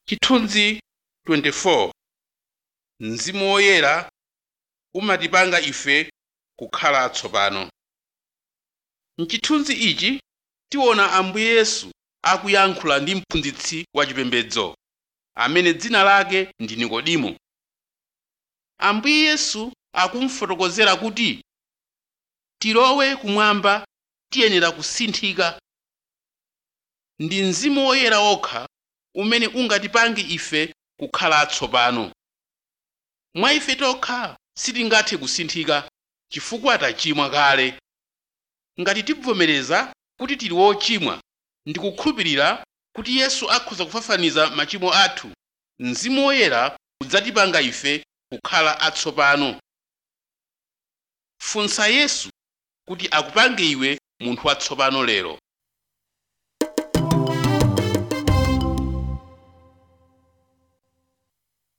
chithunzi 24 mzimu woyera umatipanga ife kukhala atsopano mchithunzi ichi tiona ambuye yesu akuyankhula ndi mphunzitsi wachipembedzo amene dzina lake ndi nikodimo ambuye yesu akumfotokozera kuti tilowe kumwamba tiyenera kusinthika ndi mzimu woyera wokha umene ungatipange ife kukhala atsopano mwa ife tokha sitingathe kusinthika chifukwa tachimwa kale ngati tibvomereza kuti tili wochimwa ndi kukhulupirira kuti yesu akhoza kufafaniza machimo athu mzimu woyera udzatipanga ife kukhala atsopano funsa yesu kuti akupange iwe munthu watsopano lero